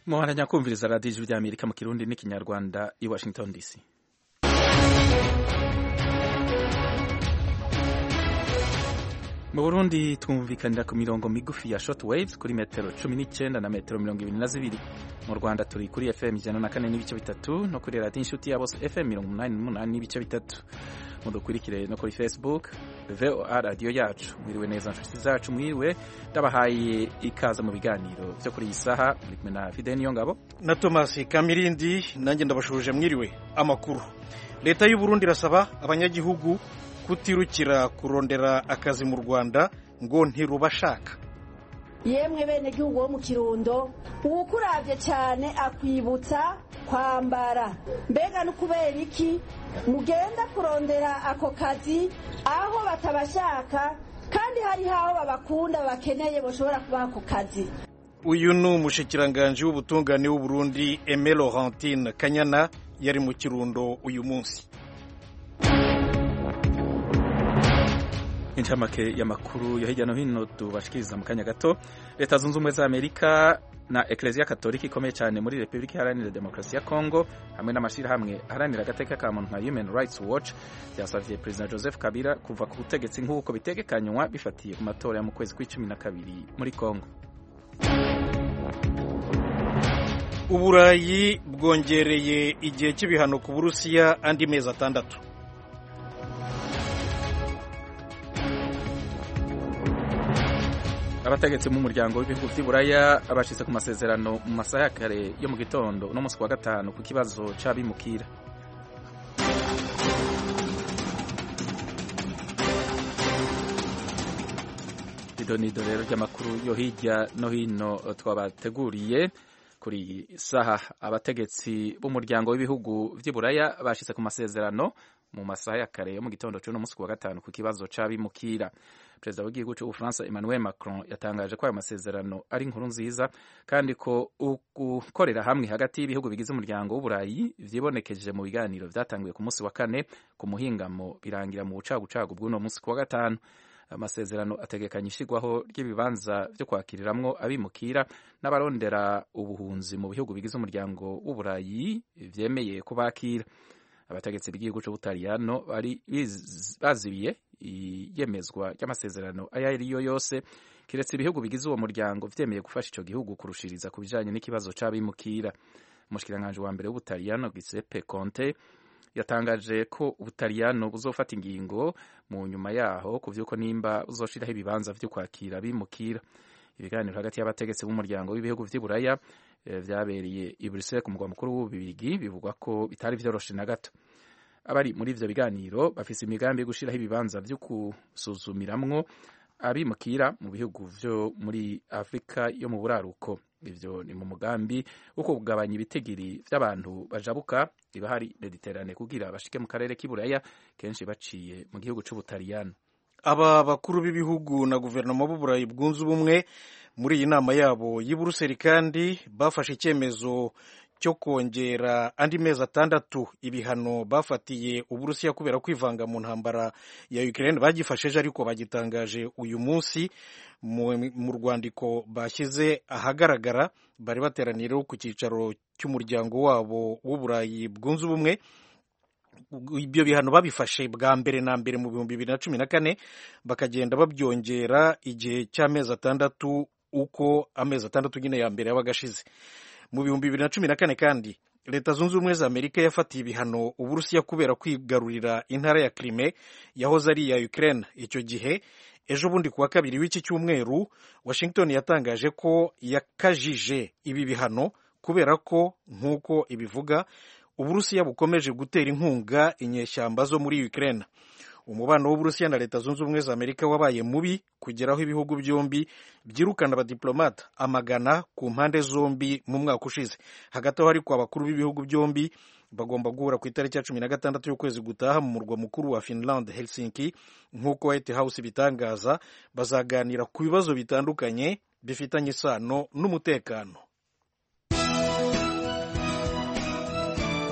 muharanya kumviriza radiyo ijwi ry'amerika mu kirundi n'ikinyarwanda i washington dc mu burundi twumvikanira ku mirongo migufi ya short waves kuri metero cumi n'icyenda na metero mirongo ibiri na zibiri mu rwanda turi kuri fm ijana na kane n'ibice bitatu no kuri radiyo inshuti ya bose fm mirongo umunani n'umunani n'ibice bitatu mudukurikire no kuri facebook voa radiyo yacu mwiriwe neza nshuti zacu mwiriwe ndabahaye ikaze mu biganiro byo kuri iyi saha muri kumwe na fide niyo ngabo na tomasi kamirindi nanjye ndabashuje mwiriwe amakuru leta y'u Burundi irasaba abanyagihugu kutirukira kurondera akazi mu rwanda ngo ntirubashaka yemwe bene gihugu wo mu kirundo uwukuravye cyane akwibutsa kwambara mbega no kubera iki mugenda kurondera ako kazi aho batabashaka kandi hariho aho babakunda bakeneye bashobora kubaha ako kazi uyu ni umushikiranganji w'ubutungane w'u Burundi Aime Laurentine Kanyana yari mu kirundo uyu munsi incamake y'amakuru yo hirya no hino tubashikiriza mu kanya gato leta zunze ubumwe za amerika na ekereziya katolika ikomeye cyane muri repubulika iharanira demokarasi ya kongo hamwe n'amashyirahamwe aharanira agateka ka muntu nka human rights watch byasabye perezida joseph kabila kuva ku butegetsi nk'uko bitegekanywa bifatiye ku matora yo mu kwezi kw'icumi na kabiri muri kongo uburayi bwongereye igihe cy'ibihano ku burusiya andi mezi atandatu abategetsi mu muryango w'ibihugu by'iburaya bashyize ku masezerano mu masaha ya kare yo mu gitondo no munsi wa gatanu ku kibazo c'abimukira idonido rero ry'amakuru yo hirya no hino twabateguriye kuri iyi saha abategetsi b'umuryango w'ibihugu by'iburaya bashyize ku masezerano mu masaha ya kare yo mu gitondo cy'uno munsi wa gatanu ku kibazo c'abimukira perezida w'igihugu cy'ubufaransa emmanuel macron yatangaje ko ayo masezerano ari inkuru nziza kandi ko gukorera hamwe hagati y'ibihugu bigize umuryango w'uburayi vyibonekeje mu biganiro vyatanguye ku munsi wa kane ku muhingamo birangira mu bucagucagu bw'uno munsi ku wa gatanu amasezerano ategekanya ishyirwaho ry'ibibanza byo kwakiriramwo abimukira n'abarondera ubuhunzi mu bihugu bigize umuryango w'uburayi vyemeye kubakira abategetsi b'igihugu c'ubutaliyano bari bazibiye iyemezwa ry'amasezerano ayo ari yo yose kiretse ibihugu bigize uwo muryango vyemeye gufasha ico gihugu kurushiriza ku bijanye n'ikibazo c'abimukira umushikiranganji wa mbere w'ubutaliyano giuseppe conte yatangaje ko ubutaliyano buzofata ingingo mu nyuma yaho ku vy'uko nimba buzoshiraho ibibanza vyo kwakira abimukira ibiganiro hagati y'abategetsi b'umuryango w'ibihugu vy'iburaya vyabereye i Bruxelles ku mugwa mukuru w'ububirigi bivugwa ko bitari vyoroshe na gato abari muri ivyo biganiro bafise imigambi yo gushiraho ibibanza vyo gusuzumiramwo abimukira mu bihugu vyo muri Afrika yo mu buraruko ivyo ni mu mugambi wo kugabanya ibitigiri vy'abantu bajabuka ibahari Mediterane kugira bashike mu karere k'iburaya kenshi baciye mu gihugu c'ubutaliyano aba bakuru b'ibihugu na guverinoma b'uburayi bwunze ubumwe muri iyi nama yabo y'i Buruseli kandi bafashe icyemezo cyo kongera andi mezi atandatu ibihano bafatiye uburusiya kubera kwivanga mu ntambara ya Ukraine bagifasheje ariko bagitangaje uyu munsi mu rwandiko bashyize ahagaragara bari bateraniyeho ku cyicaro cy'umuryango wabo w'uburayi bwunze ubumwe ibyo bihano babifashe bwa mbere na mbere mu bihumbi bibiri na cumi na kane bakagenda babyongera igihe cy'amezi atandatu uko amezi atandatu nyine ya mbere yabaga ashize mu bihumbi bibiri na cumi na kane kandi leta zunze ubumwe za amerika yafatiye ibihano uburusiya kubera kwigarurira intara ya Crimea yahoze ari iya Ukraine icyo gihe ejo bundi kuwa kabiri w'iki cyumweru washington yatangaje ko yakajije ibi bihano kubera ko nk'uko ibivuga uburusiya bukomeje gutera inkunga inyeshyamba zo muri Ukraine umubano w'uburusiya na leta zunze ubumwe za amerika wabaye mubi kugeraho ibihugu byombi byirukana abadiplomata amagana ku mpande zombi mu mwaka ushize hagati aho ariko abakuru b'ibihugu byombi bagomba guhura ku itariki ya cumi na gatandatu y'ukwezi gutaha mu murwa mukuru wa Finland Helsinki nk'uko White House bitangaza bazaganira ku bibazo bitandukanye bifitanye isano n'umutekano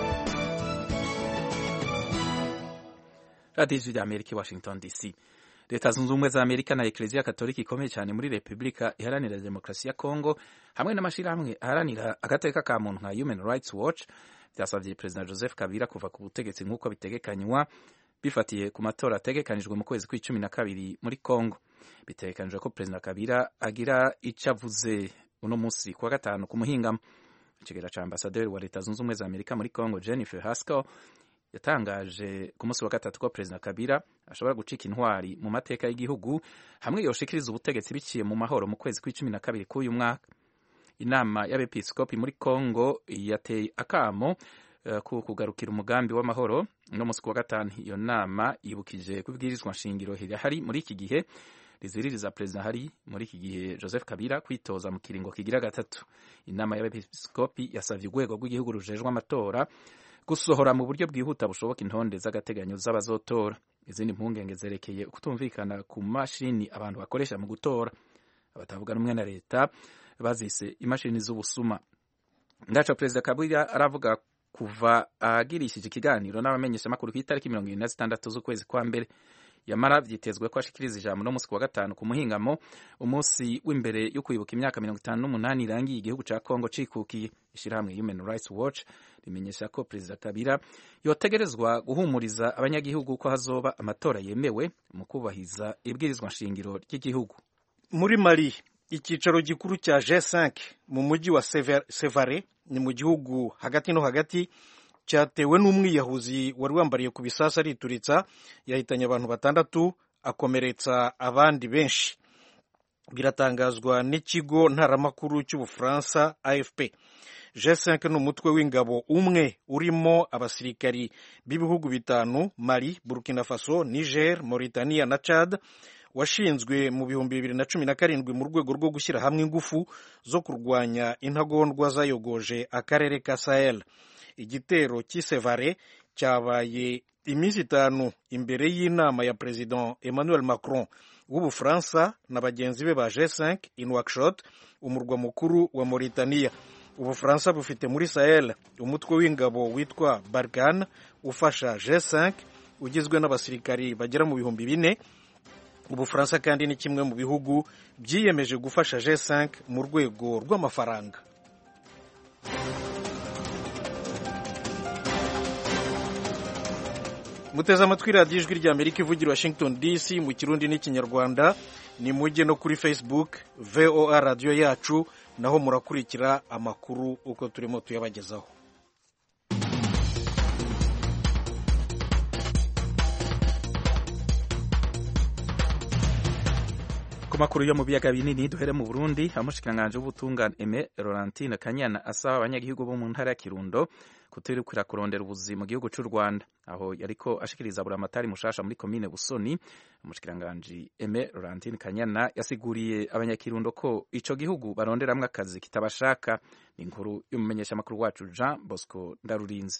radiyo ijwi ry'amerika i washington dc leta zunze ubumwe za amerika na ekereziya katolika ikomeye cyane muri repubulika iharanira demokarasi ya kongo hamwe n'amashyirahamwe aharanira agateka ka muntu nka human rights watch byasabye perezida joseph kabila kuva ku butegetsi nk'uko bitegekanywa bifatiye ku matora ategekanijwe mu kwezi kw'icumi na kabiri muri congo bitegekanijwe ko perezida kabila agira icyo avuze uno munsi kuwa gatanu ku muhingamo ikigera cya ambasaderi wa leta zunze ubumwe za amerika muri congo jennifer haskell yatangaje ku munsi wa gatatu ko perezida kabila ashobora gucika intwari mu mateka y'igihugu hamwe yoshikiriza ubutegetsi biciye mu mahoro mu kwezi kw'icumi na kabiri k'uyu mwaka inama y'abepiskopi muri congo yateye akamo ku kugarukira umugambi w'amahoro no munsi kuwa gatanu iyo nama yibukije ko ibwirizwa nshingiro rihari muri iki gihe riziririza perezida hari muri iki gihe joseph kabila kwitoza mu kiringo kigira gatatu inama y'abepiskopi yasabye urwego rw'igihugu rujejwe amatora gusohora mu buryo bwihuta bushoboka intonde z'agateganyo z'abazotora izindi mpungenge zerekeye kutumvikana ku mashini abantu bakoresha mu gutora abatavuga rumwe na leta bazise imashini z'ubusuma ndaca perezida kabila aravuga kuva agirishije ikiganiro n'abamenyeshamakuru ku itariki mirongo irindwi na zitandatu z'ukwezi kwa mbere yamara vyitezwe ko ashikiriza ijambo no musi kuwa gatanu ku muhingamo umunsi w'imbere yo kwibuka imyaka mirongo itanu n'umunani irangiye igihugu ca kongo cikukiye ishirahamwe human rights watch rimenyesha ko perezida kabila yotegerezwa guhumuriza abanyagihugu ko hazoba amatora yemewe mu kubahiza ibwirizwa nshingiro ry'igihugu muri mali icyicaro gikuru cya G5 mu mujyi wa Sevare ni mu gihugu hagati no hagati cyatewe n'umwiyahuzi wari wambariye ku bisasa arituritsa yahitanye abantu batandatu akomeretsa abandi benshi biratangazwa n'ikigo ntaramakuru cy'ubufaransa AFP G5 ni umutwe w'ingabo umwe urimo abasirikari b'ibihugu bitanu Mali, Burkina Faso, Niger, Mauritania na Chad washinzwe mu bihumbi bibiri na cumi na karindwi mu rwego rwo gushyira hamwe ingufu zo kurwanya intagondwa zayogoje akarere ka Sahel igitero cy'isevare cyabaye iminsi itanu imbere y'inama ya perezida Emmanuel Macron w'ubufaransa na bagenzi be ba G5 in Nouakchott umurwa mukuru wa Mauritania ubufaransa bufite muri Sahel umutwe w'ingabo witwa Barkhane ufasha G5 ugizwe n'abasirikari bagera mu bihumbi bine ubufaransa kandi ni kimwe mu bihugu byiyemeje gufasha G5 mu rwego rw'amafaranga muteze amatwi radiyo ijwi ry'amerika ivugira washington dc mu kirundi n'ikinyarwanda ni mujye no kuri facebook voa radiyo yacu naho murakurikira amakuru uko turimo tuyabagezaho ku makuru yo mu biyaga binini duhere mu Burundi amushikiranganje w'ubutungane Aime Laurentine Kanyana asaba abanyagihugu bo mu ntara ya Kirundo kutirukira kurondera ubuzi mu gihugu cy'u Rwanda aho yariko ashikiriza buramatari mushasha muri komine Busoni umushikiranganje Aime Laurentine Kanyana yasiguriye abanyakirundo ko ico gihugu baronderamwe akazi kitabashaka ni inkuru y'umumenyesha makuru wacu Jean Bosco Ndarurinzi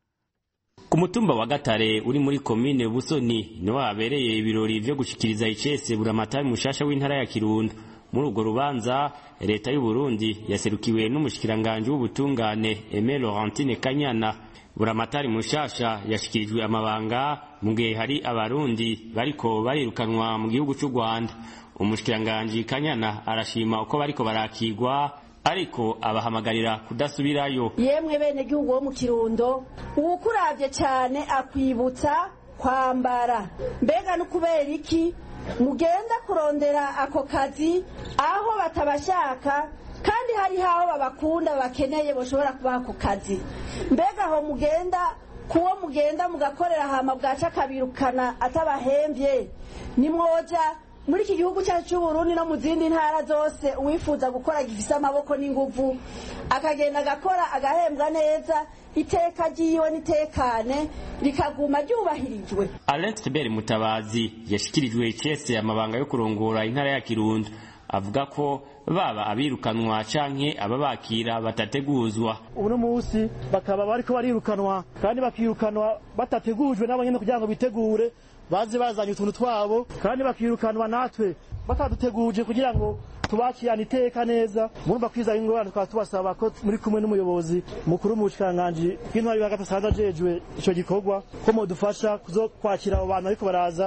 ku mutumba wa gatare uri muri komine busoni niho habereye ibirori vyo gushikiriza icese buramatari mushasha w'intara ya kirundo muri urwo rubanza leta y'u burundi yaserukiwe n'umushikiranganje w'ubutungane aime laurentine kanyana buramatari mushasha yashikirijwe amabanga mu gihe hari abarundi bariko barirukanwa mu gihugu c'u rwanda umushikiranganje kanyana arashima uko bariko barakigwa ariko abahamagarira kudasubirayo yemwe bene gihugu wo mu kirundo uwukuravye cyane akwibutsa kwambara mbega no kubera iki mugenda kurondera ako kazi aho batabashaka kandi hari haho babakunda bakeneye bashobora kubaha ako kazi mbega aho mugenda kuwo mugenda mugakorera hama bwaca akabirukana atabahembye nimwoja muri iki gihugu cyacu cy'u Burundi no mu zindi ntara zose uwifuza gukora gifise amaboko n'inguvu akagenda agakora agahembwa neza iteka ryiwe n'itekane rikaguma ryubahirijwe Alex Beri Mutabazi yashikirijwe cese amabanga yo kurongora intara ya Kirundo avuga ko baba abirukanwa canke ababakira batateguzwa uno munsi bakaba bariko barirukanwa kandi bakirukanwa batategujwe n'abanyene kugira ngo bitegure baze bazanye utuntu twabo kandi bakirukanwa natwe bataduteguje kugira ngo tubakirane iteka neza murumva kwizana ingorane tukaba tubasaba ko muri kumwe n'umuyobozi mukuru mu bushikiranganji bw'intwari hagati asanzwe ajejwe ico gikorwa ko modufasha kuzo kwakira abo bantu ariko baraza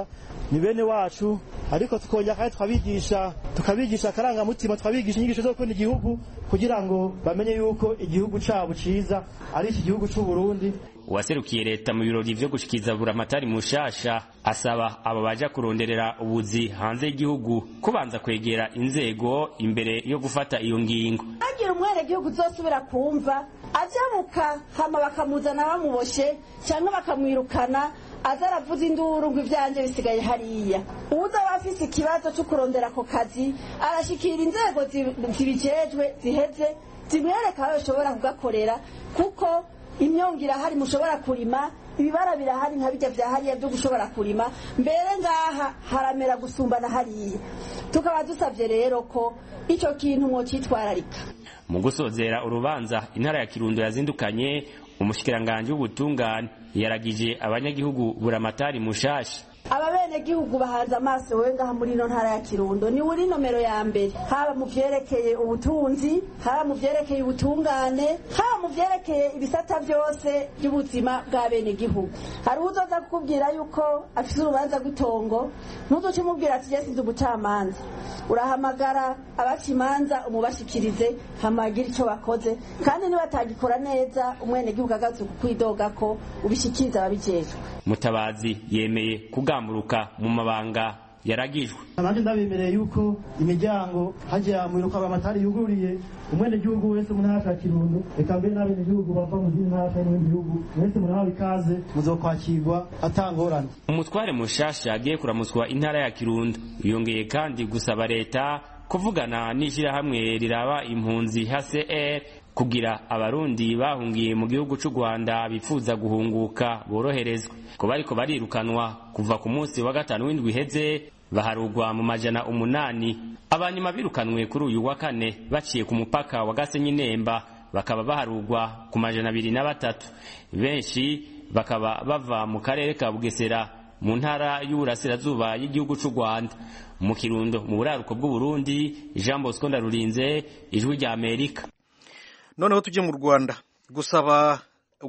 ni bene wacu ariko tukongera kandi tukabigisha tukabigisha akarangamutima tukabigisha inyigisho zo gukunda igihugu kugira ngo bamenye yuko igihugu cabo ciza ari iki gihugu c'u Burundi uwaserukiye leta mu birori vyo gushikiza buramatari mushasha asaba abo baja kuronderera ubuzi hanze y'igihugu kubanza kwegera inzego imbere yo gufata iyo ngingo agira umwene gihugu uzosubira kumva ajabuka hama bakamuzana bamuboshe cyangwa bakamwirukana aza aravuza induru ngo ivyanje bisigaye hariya uwuzaba afise ikibazo co kurondera ako kazi arashikira inzego zibijejwe ziheze zimwereka aho bishobora kugakorera kuko imyongo irahari mushobora kurima ibibara birahari nka bijya vya hariya byo gushobora kurima mbere ngaha haramera gusumbana hariya tukaba dusabye rero ko ico kintu mwocitwararika mu gusozera urubanza intara ya kirundo yazindukanye umushikiranganji w'ubutungane yaragije abanyagihugu buramatari mushasha aba bene gihugu bahanze amaso wowe ngaha muri ino ntara ya kirundo ni uri nomero ya mbere haba mu vyerekeye ubutunzi haba mu vyerekeye ubutungane haba mu vyerekeye ibisata vyose by'ubuzima bwa bene gihugu hari uzoza kukubwira yuko afise urubanza rw'itongo ntuzoce umubwira ati jesize umucamanza urahamagara abaca imanza umubashikirize hamagira ico bakoze kandi nibatagikora neza umwene gihugu agaze kukwidoga ko ubishikiriza ababijejwe mutabazi yemeye kugamburuka mu mabanga yaragijwe abandi ndabemereye yuko imiryango hajya mu biruka amatari yuguriye umwene gihugu wese mu ntara ya Kirundo reka mbere n'abene gihugu bava mu zindi ntara n'ibindi bihugu mwese murahawe ikaze muzokwakirwa atangorane umutware mushasha agiye kuramutswa intara ya Kirundo yongeye kandi gusaba leta kuvugana n'ishyirahamwe riraba impunzi HCR kugira abarundi bahungiye mu gihugu c'u Rwanda bifuza guhunguka boroherezwe ko bariko barirukanwa kuva ku munsi wa gatanu w'indwi iheze baharugwa mu majana umunani abanyuma birukanwe kuri uyu wa kane baciye ku mupaka wa Gasenyi Nemba bakaba baharugwa ku majana abiri na batatu benshi bakaba bava mu karere ka Bugesera mu ntara y'uburasirazuba y'igihugu c'u Rwanda mu Kirundo mu buraruko bw'u Burundi Jean Bosco Ndarurinze ijwi rya Amerika noneho tujye mu rwanda gusaba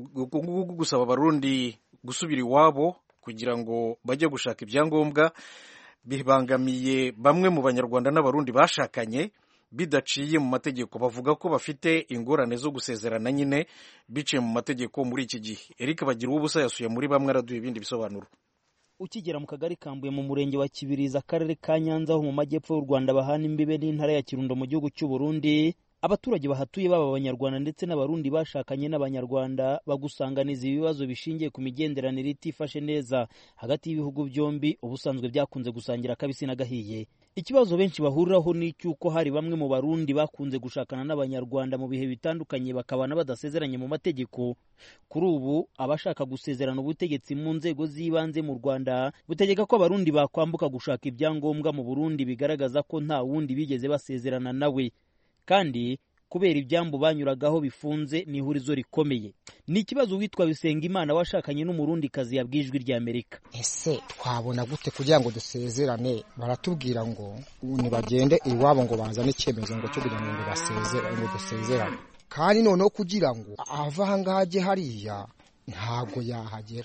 gusaba abarundi gusubira iwabo kugira ngo bajye gushaka ibyangombwa bibangamiye bamwe mu banyarwanda n'abarundi bashakanye bidaciye mu mategeko bavuga ko bafite ingorane zo gusezerana nyine biciye mu mategeko muri iki gihe eric bagira ubusa yasuye muri bamwe araduha ibindi bisobanuro ukigera mu kagari kambuye mu murenge wa kibirizi akarere ka nyanza ho mu majyepfo y'u rwanda bahana imbibe n'intara ya kirundo mu gihugu cy'u burundi abaturage bahatuye baba abanyarwanda ndetse n'abarundi bashakanye n'abanyarwanda bagusanganiza ibibazo bishingiye ku migenderanire itifashe neza hagati y'ibihugu byombi ubusanzwe byakunze gusangira akabisi n'agahiye ikibazo benshi bahuriraho ni icy'uko hari bamwe mu barundi bakunze gushakana n'abanyarwanda mu bihe bitandukanye bakabana badasezeranye mu mategeko kuri ubu abashaka gusezerana ubutegetsi mu nzego z'ibanze mu rwanda butegeka ko abarundi bakwambuka gushaka ibyangombwa mu burundi bigaragaza ko nta wundi bigeze basezerana nawe kandi kubera ibyambu banyuragaho bifunze ni ihurizo rikomeye ni ikibazo witwa Bisengimana washakanye n'umurundikazi yabwiye ijwi rya Amerika ese twabona gute kugira ngo dusezerane baratubwira ngo nibagende iwabo ngo bazane icyemezo ngo cyo kugira ngo basezerane ngo dusezerane kandi noneho kugira ngo ava ahangaha ajye hariya ntabwo yahagera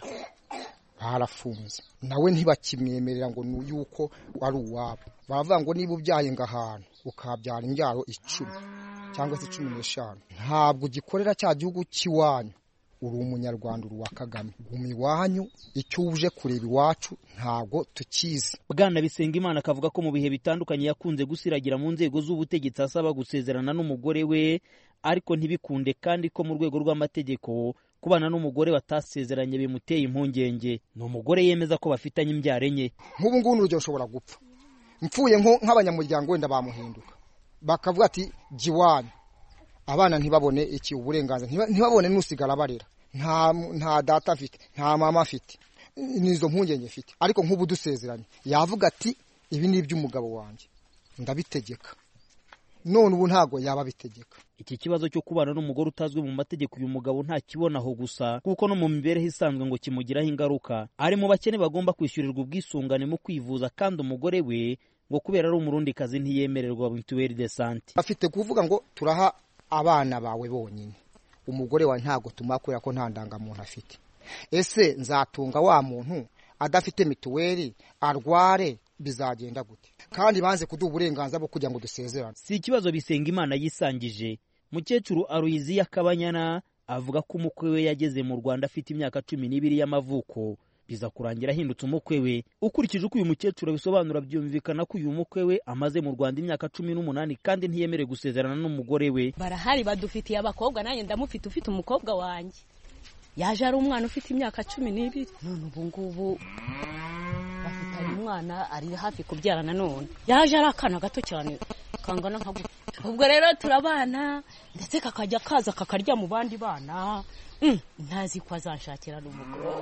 barafunze nawe ntibakimwemerera ngo ni yuko ari uwabo baravuga ngo niba ubyaye ngo ahantu ukabyara imbyaro icumi cyangwa se cumi n'eshanu ntabwo ugikorera cya gihugu cy'iwanyu uri umunyarwanda uri uwa kagame guma iwanyu icyo uje kureba iwacu ntabwo tukizi bwana Bisengimana akavuga ko mu bihe bitandukanye yakunze gusiragira mu nzego z'ubutegetsi asaba gusezerana n'umugore we ariko ntibikunde kandi ko mu rwego rw'amategeko kubana n'umugore batasezeranye bimuteye impungenge ni umugore yemeza ko bafitanye imbyaro enye nk'ubu ngubu urugero ushobora gupfa mpfuye nk'abanyamuryango wenda bamuhinduka bakavuga ati jya iwanyu abana ntibabone iki uburenganzira ntibabone n'usigara barera nta data afite nta mama afite n'izo mpungenge afite ariko nk'ubu dusezeranye yavuga ati ibi ni iby'umugabo wanjye ndabitegeka none ubu ntabwo yaba abitegeka iki kibazo cyo kubana n'umugore utazwi mu mategeko uyu mugabo ntakibonaho gusa kuko no mu mibereho isanzwe ngo kimugiraho ingaruka ari mu bakene bagomba kwishyurirwa ubwisungane mu kwivuza kandi umugore we ngo kubera ari umurundikazi ntiyemererwa mituweli de sante bafite kuvuga ngo turaha abana bawe bonyine umugore wawe ntabwo tumuha kubera ko nta ndangamuntu afite ese nzatunga wa muntu adafite mituweli arware bizagenda gute kandi banze kuduha uburenganzira bwo kugira ngo dusezerane si ikibazo bisenga imana yisangije mukecuru aruyiziya kabanyana avuga ko umukwe we yageze mu rwanda afite imyaka cumi n'ibiri y'amavuko biza kurangira ahindutse umukwe we ukurikije uko uyu mukecuru abisobanura byumvikana ko uyu mukwe we amaze mu rwanda imyaka cumi n'umunani kandi ntiyemerewe gusezerana n'umugore we barahari badufitiye abakobwa nanjye ndamufite ufite umukobwa wanjye yaje ari umwana ufite imyaka cumi n'ibiri none ubu ngubu bafitanye umwana ari hafi kubyara nanone yaje ari akana gato cyane kangana nka gutya ubwo rero turabana ndetse kakajya kaza kakarya mu bandi bana ntazi ko azanshakira n'umugore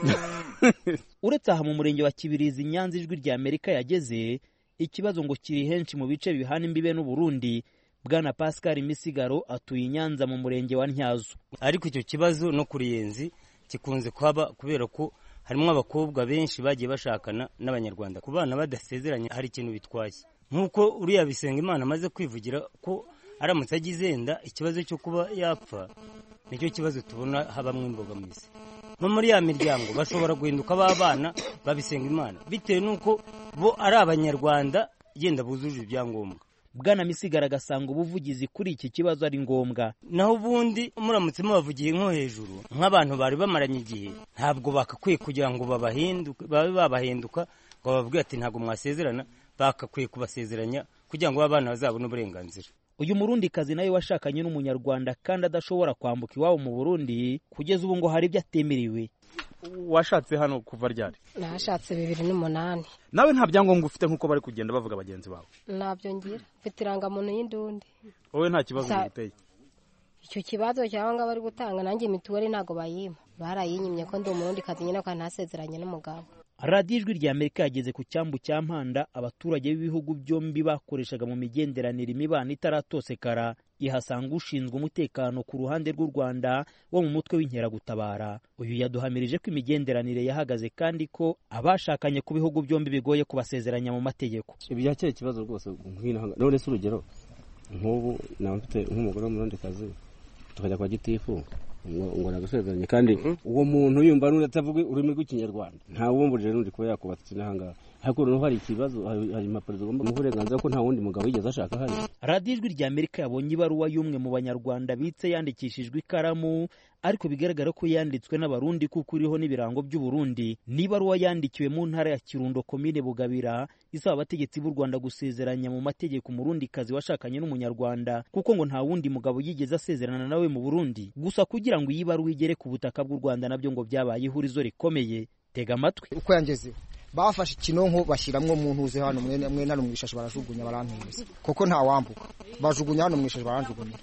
uretse aha mu murenge wa kibirizi nyanza ijwi rya amerika yageze ikibazo ngo kiri henshi mu bice bihana imbibe n'uburundi bwana pascal misigaro atuye i nyanza mu murenge wa ntyazo ariko icyo kibazo no ku ruyenzi gikunze kuhaba kubera ko harimo abakobwa benshi bagiye bashakana n'abanyarwanda ku bana badasezeranye hari ikintu bitwaye nk'uko uriya bisenga imana amaze kwivugira ko aramutse agize yenda ikibazo cyo kuba yapfa nicyo kibazo tubona habamo imbogamizi no muri ya miryango bashobora guhinduka b'abana babisenga imana bitewe n'uko bo ari abanyarwanda yenda bujuje ibyangombwa bwana misigara agasanga ubuvugizi kuri iki kibazo ari ngombwa naho ubundi muramutse mubavugiye nko hejuru nk'abantu bari bamaranye igihe ntabwo bakakwiye kugira ngo babahinduke babe babahinduka ngo bababwire ati ntabwo mwasezerana bakakwiye kubasezeranya kugira ngo abana bazabone uburenganzira uyu murundikazi nawe washakanye n'umunyarwanda kandi adashobora kwambuka iwabo mu burundi kugeza ubu ngo hari ibyo atemerewe washatse hano kuva ryari nashatse bibiri n'umunani nawe nta byangombwa ufite nk'uko bari kugenda bavuga bagenzi bawe ntabyo ngira mfite irangamuntu y'indundi wowe nta kibazo giteye icyo kibazo cyangwa ngo bari gutanga nanjye mituweli ntabwo bayima barayinyimye ko ndi umurundi kazi nyine kandi ntasezeranye n'umugabo radiyo ijwi rya amerika yageze ku cyambu cya mpanda abaturage b'ibihugu byombi bakoreshaga mu migenderanire imibano itaratosekara ihasanga ushinzwe umutekano ku ruhande rw'u rwanda wo mu mutwe w'inkeragutabara uyu yaduhamirije ko imigenderanire yahagaze kandi ko abashakanye ku bihugu byombi bigoye kubasezeranya mu mategeko ibyakira ikibazo rwose none se urugero nk'ubu naba mfite nk'umugore w'umurondekazi tukajya kwa gitifu ngo nagusezeranye kandi uwo muntu yumva n'undi atavuga ururimi rw'ikinyarwanda ntawumbujije n'undi kuba yakubatse n'ahangaha ariko noneho hari ikibazo hari impapuro zigomba guha uburenganzira ko nta wundi mugabo yigeze ashaka hano radiyo ijwi rya amerika yabonye ibaruwa y'umwe mu banyarwanda bitse yandikishijwe ikaramu ariko bigaragara ko yanditswe n'abarundi kuko iriho n'ibirango by'uburundi ni ibaruwa yandikiwe mu ntara ya kirundo komine bugabira isaba abategetsi b'u rwanda gusezeranya mu mategeko umurundikazi washakanye n'umunyarwanda kuko ngo nta wundi mugabo yigeze asezerana nawe mu burundi gusa kugira ngo iyi baruwa igere ku butaka bw'u rwanda nabyo ngo byabaye ihurizo rikomeye tega amatwi uko yangezeho bafashe ikinonko bashyiramo mu ntuze hano mwene hano mu ishashi barajugunya barantuza kuko ntawambuka bajugunya hano mu ishashi baranjugunya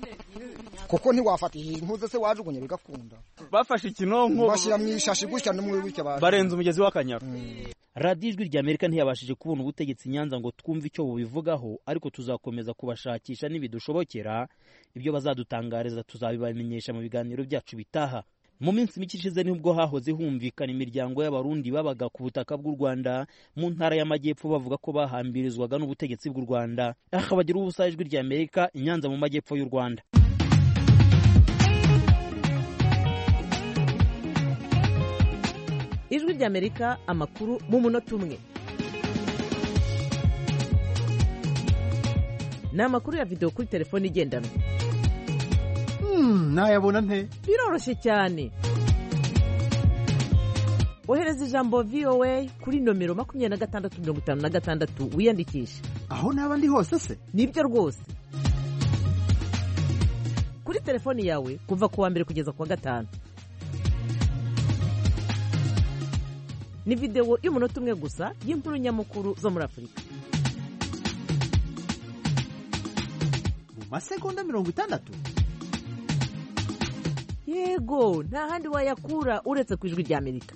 kuko ntiwafata iyi ntuze se wajugunya bigakunda bafashe ikinonko bashyira mu ishashi gutya no mu gutya barenze umugezi w'akanyaru radiyo ijwi rya amerika ntiyabashije kubona ubutegetsi nyanza ngo twumve icyo bubivugaho ariko tuzakomeza kubashakisha nibidushobokera ibyo bazadutangariza tuzabibamenyesha mu biganiro byacu bitaha mu minsi mike ishize nibwo hahoze humvikana imiryango y'abarundi babaga ku butaka bw'u rwanda mu ntara y'amajyepfo bavuga ko bahambirizwaga n'ubutegetsi bw'u rwanda aha bagira ubusa ijwi rya amerika inyanza mu majyepfo y'u rwanda ijwi rya amerika amakuru mu munota umwe ni amakuru ya videwo kuri telefone igendanwa nayabona nte biroroshye cyane ohereza ijambo voa kuri nomero makumyabiri na gatandatu mirongo itanu na gatandatu wiyandikishe aho naba ndi hose se nibyo rwose kuri telefoni yawe kuva ku wa mbere kugeza ku wa gatanu ni videwo y'umunota umwe gusa y'inkuru nyamukuru zo muri afurika mu masegonda mirongo itandatu yego nta handi wayakura uretse ku ijwi rya amerika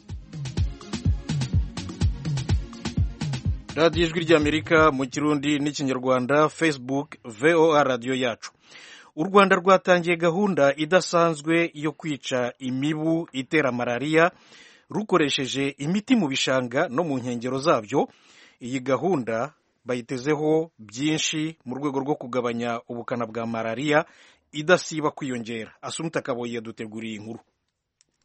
radiyo ijwi ry'amerika mu kirundi n'ikinyarwanda facebook voa radiyo yacu u rwanda rwatangiye gahunda idasanzwe yo kwica imibu itera malariya rukoresheje imiti mu bishanga no mu nkengero zabyo iyi gahunda bayitezeho byinshi mu rwego rwo kugabanya ubukana bwa malariya idasiba kwiyongera asumta kaboyi yaduteguriye inkuru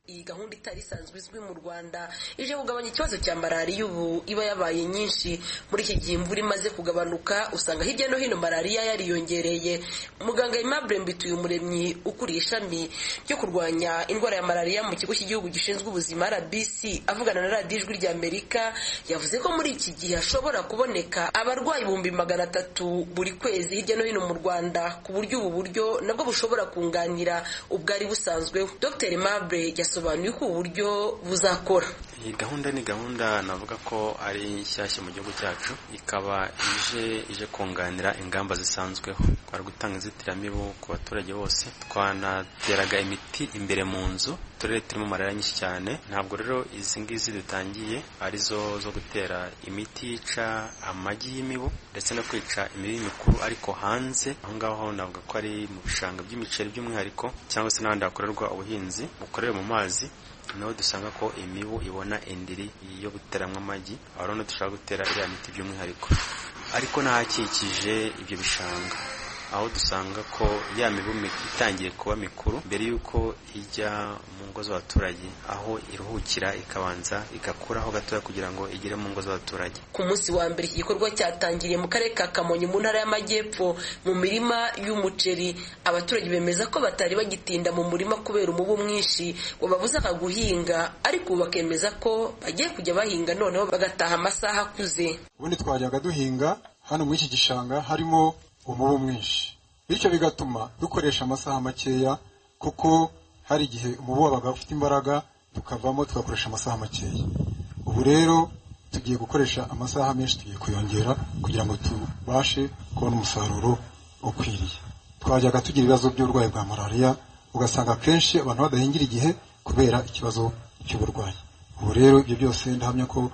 iyi gahunda itari isanzwe izwi mu rwanda ije kugabanya ikibazo cya malariya ubu iba yabaye nyinshi muri iki gihe imvura imaze kugabanuka usanga hirya no hino malariya yariyongereye muganga aimable mbituye umuremyi ukuriye ishami ryo kurwanya indwara ya malariya mu kigo cy'igihugu gishinzwe ubuzima rbc avugana na radiyo ijwi rya amerika yavuze ko muri iki gihe hashobora kuboneka abarwayi ibihumbi magana atatu buri kwezi hirya no hino mu rwanda ku buryo ubu buryo nabwo bushobora kunganira ubwari busanzweho dr aimable yasobanuye ko ubu buryo buzakora iyi gahunda ni gahunda navuga ko ari nshyashya mu gihugu cyacu ikaba ije ije kunganira ingamba zisanzweho twari gutanga inzitiramibu ku baturage bose twanateraga imiti imbere mu nzu uturere turimo malariya nyinshi cyane ntabwo rero izi ngizi dutangiye arizo zo gutera imiti yica amagi y'imibu ndetse no kwica imibu mikuru ariko hanze aho ngaho navuga ko ari mu bishanga by'imiceri by'umwihariko cyangwa se n'ahandi hakorerwa ubuhinzi bukorewe mu mazi niho dusanga ko imibu ibona indiri yo guteramo amagi aho rero dushaka gutera iriya miti by'umwihariko ariko n'ahakikije ibyo bishanga aho dusanga ko ya mibu itangiye kuba mikuru mbere y'uko ijya mu ngo z'abaturage aho iruhukira ikabanza igakuraho gatoya kugira ngo igere mu ngo z'abaturage ku munsi wa mbere iki gikorwa cyatangiriye mu karere ka kamonyi mu ntara y'amajyepfo mu mirima y'umuceri abaturage bemeza ko batari bagitinda mu murima kubera umubu mwinshi wababuzaga guhinga ariko ubu bakemeza ko bagiye kujya bahinga noneho bagataha amasaha akuze ubundi twajyaga duhinga hano muri iki gishanga harimo umubu mwinshi bityo bigatuma dukoresha amasaha makeya kuko hari igihe umubu wabaga ufite imbaraga tukavamo tugakoresha amasaha makeya ubu rero tugiye gukoresha amasaha menshi tugiye kuyongera kugira ngo tubashe kubona umusaruro ukwiriye twajyaga tugira ibibazo by'uburwayi bwa malariya ugasanga akenshi abantu badahingira igihe kubera ikibazo cy'uburwayi ubu rero ibyo byose ndahamya ko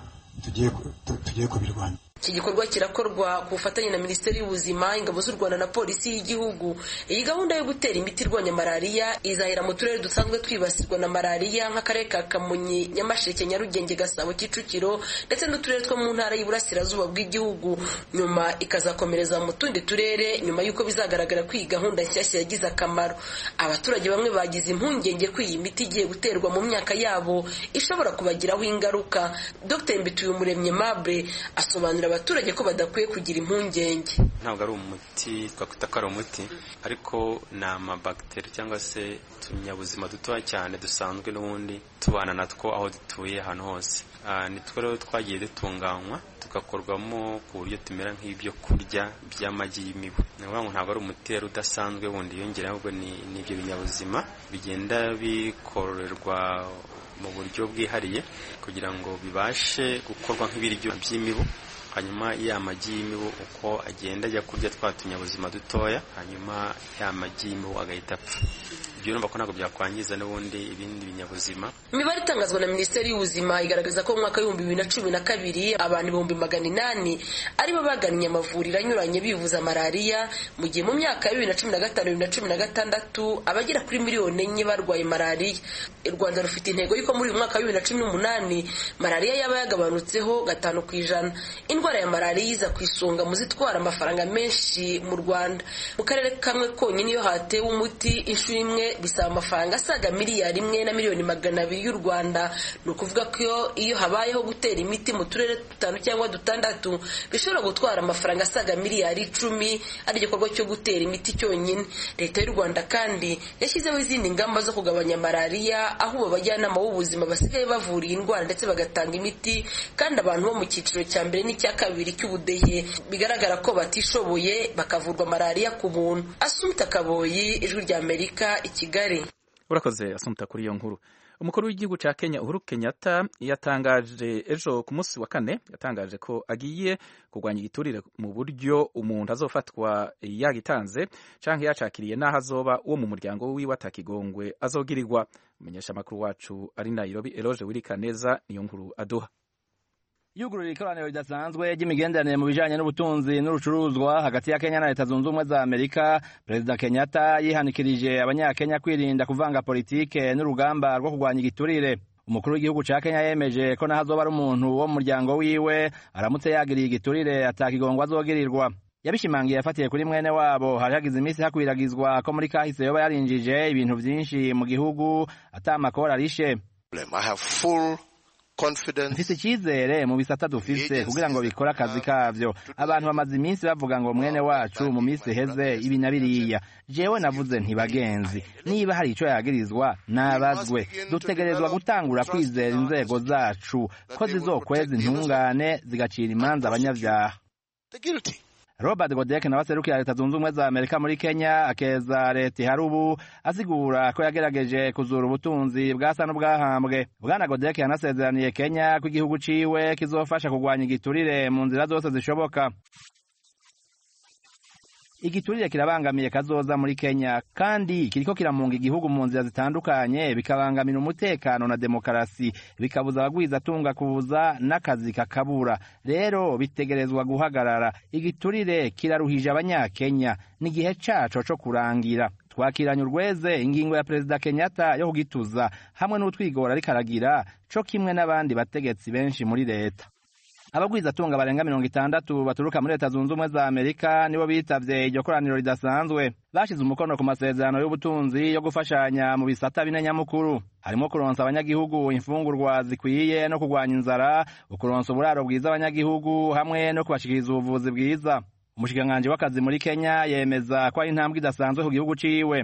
tugiye kubirwanya iki gikorwa kirakorwa ku bufatanye na minisiteri y'ubuzima ingabo z'u rwanda na polisi y'igihugu iyi gahunda yo gutera imiti irwanya malariya izahera mu turere dusanzwe twibasirwa na malariya nk'akarere ka kamonyi nyamasheke nyarugenge gasabo kicukiro ndetse n'uturere two mu ntara y'iburasirazuba bw'igihugu nyuma ikazakomereza mu tundi turere nyuma y'uko bizagaragara ko iyi gahunda nshyashya yagize akamaro abaturage bamwe bagize impungenge ko iyi miti igiye guterwa mu myaka yabo ishobora kubagiraho ingaruka dr mbituye umuremyi mable asobanura abaturage ko badakwiye kugira impungenge ntabwo ari umuti twakwita ko ari umuti ariko ni amabagiteri cyangwa se utunyabuzima dutoya cyane dusanzwe n'ubundi tubana natwo aho dutuye ahantu hose nitwo rero twagiye dutunganywa tugakorwamo ku buryo tumera nk'ibyo kurya by'amagi y'imibu ni ukuvuga ngo ntabwo ari umuti rero udasanzwe wundi yongera ahubwo ni ibyo binyabuzima bigenda bikororerwa mu buryo bwihariye kugira ngo bibashe gukorwa nk'ibiryo by'imibu hanyuma ya magi y'imibu uko agenda ajya kurya twa tunyabuzima dutoya hanyuma ya magi y'imibu agahita apfa ibyo urumva ko ntabwo byakwangiza n'ubundi ibindi binyabuzima imibare itangazwa na minisiteri y'ubuzima igaragaza ko mu mwaka w'ibihumbi bibiri na cumi na kabiri abantu ibihumbi magana inani aribo bagannye amavuriro anyuranye bivuza malariya mu gihe mu myaka ya bibiri na cumi na gatanu bibiri na cumi na gatandatu abagera kuri miliyoni enye barwaye malariya u rwanda rufite intego y'uko muri uyu mwaka wa bibiri na cumi n'umunani malariya yaba yagabanutseho gatanu ku ijana indwara ya malariya iza ku isonga mu zitwara amafaranga menshi mu rwanda mu karere kamwe konyine iyo hatewe umuti inshuro imwe bisaba amafaranga asaga miliyari imwe na miliyoni magana abiri y'u rwanda ni ukuvuga ko iyo habayeho gutera imiti mu turere dutanu cyangwa dutandatu bishobora gutwara amafaranga asaga miliyari icumi ari igikorwa cyo gutera imiti cyonyine leta y'u rwanda kandi yashyizeho izindi ngamba zo kugabanya malariya aho ubu abajyanama b'ubuzima basigaye bavura iyi ndwara ndetse bagatanga imiti kandi abantu bo mu cyiciro cya mbere n'icya kabiri cy'ubudehe bigaragara ko batishoboye bakavurwa malariya ku buntu asumta kaboyi ijwi rya amerika i kigali urakoze asumta kuri iyo nkuru umukuru w'igihugu cya kenya uhuru kenyatta yatangaje ejo ku munsi wa kane yatangaje ko agiye kurwanya igiturire mu buryo umuntu azofatwa yagitanze cyangwa yacakiriye n'aho azoba uwo mu muryango wiwe atakigongwe azogirirwa umumenyeshamakuru wacu ari nairobi eroge wirikaneza niyo nkuru aduha yugurura ikoraniro ridasanzwe ry'imigenderanire mu bijanye n'ubutunzi n'urucuruzwa hagati ya Kenya na Leta Zunze Ubumwe za Amerika Perezida Kenyatta yihanikirije abanyakenya kwirinda kuvanga politike n'urugamba rwo kurwanya igiturire umukuru w'igihugu ca Kenya yemeje ko naho azoba ari umuntu wo mu muryango wiwe aramutse yagiriye igiturire atakigongwa azogirirwa yabishimangiye afatiye kuri mwene wabo hari hagize iminsi hakwiragizwa ko muri kahise yoba yarinjije ibintu vyinshi mu gihugu ata amakora arishe mfise icyizere mu bisata dufise kugira ngo bikore akazi kavyo abantu bamaze iminsi bavuga ngo mwene wacu mu minsi iheze ibi na biriya jewe navuze ntibagenzi niba hari ico yagirizwa nabazwe dutegerezwa gutangura kwizera inzego zacu ko zizokweza intungane zigacira imanza abanyavyaha robert godek nawe aserukira leta zunze ubumwe za amerika muri kenya akeza leta ihari ubu asigura ko yagerageje kuzura ubutunzi bwasa n'ubwahambwe bwana godek yanasezeraniye kenya ko igihugu ciwe kizofasha kurwanya igiturire mu nzira zose zishoboka igiturire kirabangamiye kazoza muri kenya kandi kiriko kiramunga igihugu mu nzira zitandukanye bikabangamira umutekano na demokarasi bikabuza abagwiza atunga kuza n'akazi kakabura rero bitegerezwa guhagarara igiturire kiraruhije abanyakenya n'igihe caco co kurangira twakiranye urweze ingingo ya perezida kenyatta yo kugituza hamwe n'utwigora ariko aragira co kimwe n'abandi bategetsi benshi muri leta abagwizatunga barenga mirongo itandatu baturuka muri leta zunze ubumwe za amerika nibo bitavye iryo koraniro ridasanzwe bashize umukono ku masezerano y'ubutunzi yo gufashanya mu bisata bine nyamukuru harimo kuronsa abanyagihugu imfungurwa zikwiye no kurwanya inzara ukuronsa uburaro bwiza abanyagihugu hamwe no kubashikiriza ubuvuzi bwiza umushikiranganji w'akazi muri kenya yemeza ko ari intambwe idasanzwe ku gihugu ciwe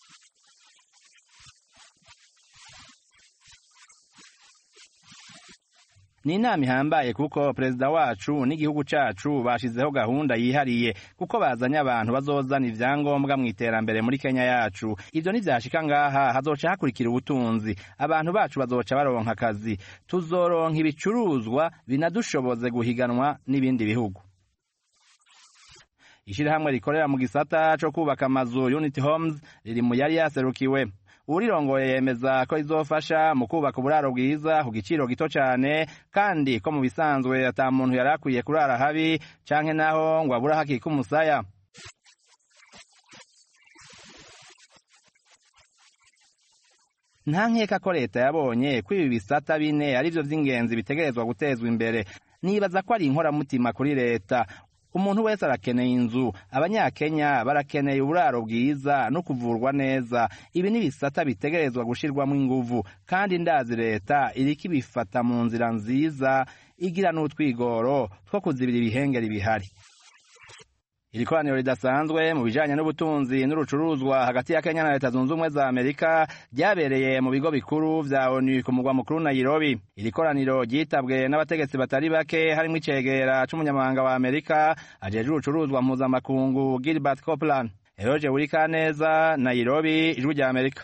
ni inama ihambaye kuko perezida wacu n'igihugu cacu bashizeho gahunda yihariye kuko bazanye abantu bazozana ivyangombwa mu iterambere muri kenya yacu ivyo nivyashika ngaha hazoca hakurikira ubutunzi abantu bacu bazoca baronka akazi tuzoronka ibicuruzwa binadushoboze guhiganwa n'ibindi bihugu ishirahamwe rikorera mu gisata co kubaka amazu unity homes riri mu yari yaserukiwe urirongoye yemeza ko izofasha mu kubaka uburaro bwiza ku giciro gito cyane kandi ko mu bisanzwe ata muntu yari akwiye kurara habi canke naho ngo abura hakika umusaya nta nkeka ko leta yabonye ko ibi bisata bine ari byo by'ingenzi bitegerezwa gutezwa imbere nibaza ko ari inkoramutima kuri leta umuntu wese arakeneye inzu abanyakenya barakeneye uburaro bwiza no kuvurwa neza ibi ni ibisata bitegerezwa gushirwamo inguvu kandi ndazi leta iriko ibifata mu nzira nziza igira n'utwigoro two kuzibira ibihengeri bihari iri koraniro ridasanzwe mu bijanye n'ubutunzi n'urucuruzwa hagati ya kenya na leta zunze ubumwe za amerika ryabereye mu bigo bikuru vya onu ku mugwa mukuru nairobi iri koraniro ryitabwe n'abategetsi batari bake harimwo icegera c'umunyamabanga wa amerika ajejwe urucuruzwa mpuzamakungu gilbert copland eroje wurikaneza nairobi ijwi rya amerika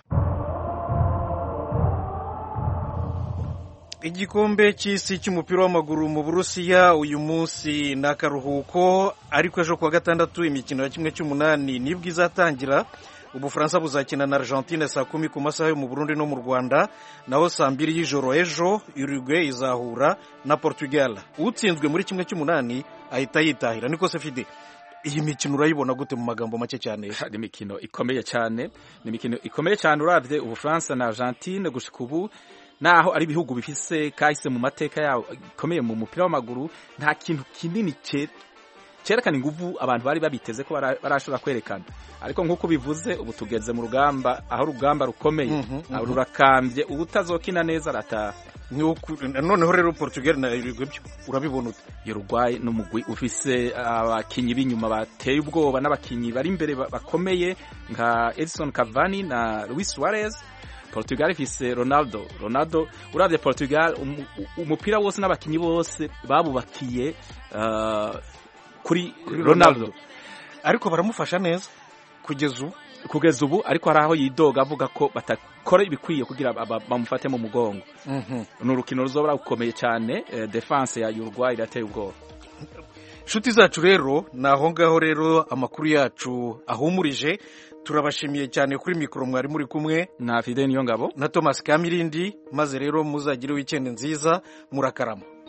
igikombe cy'isi cy'umupira w'amaguru mu burusiya uyu munsi ni akaruhuko ariko ejo kuwa gatandatu imikino ya kimwe cy'umunani nibwo izatangira ubufaransa buzakina na argentine saa kumi ku masaha yo mu burundi no mu rwanda naho saa mbiri y'ijoro ejo uruguay izahura na portugal utsinzwe muri kimwe cy'umunani ahita yitahira niko se fide iyi mikino urayibona gute mu magambo make cyane ni imikino ikomeye cyane ni imikino ikomeye cyane urabye ubufaransa na argentine gushika ubu naho ari ibihugu bifise kahise mu mateka yabo ikomeye mu mupira w'amaguru nta kintu kinini cyerekana inguvu abantu bari babiteze ko barashobora kwerekana ariko nk'uko bivuze ubu tugeze mu rugamba aho urugamba rukomeye rurakambye ubu utazokina neza arataha noneho rero portugal na uruguay urabibona ute uruguay n'umugwi ufise abakinyi b'inyuma bateye ubwoba n'abakinyi bari imbere bakomeye nka edison cavani na luis suarez Portugal ifise Ronaldo Ronaldo uravye Portugal umupira um, wose n'abakinyi bose babubakiye uh, kuri Ronaldo ariko baramufasha neza kugeza ubu kugeza ubu ariko hari aho yidoga avuga ko batakora ibikwiye kugira bamufate mu mugongo mm -hmm. ni urukino ruzobora gukomeye cyane eh, defense ya Uruguay irateye ubwoba inshuti zacu rero ni aho ngaho rero amakuru yacu ahumurije turabashimiye cyane kuri mikoro mwari muri kumwe na Fide Niyongabo na Thomas Kamirindi maze rero muzagire weekend nziza murakarama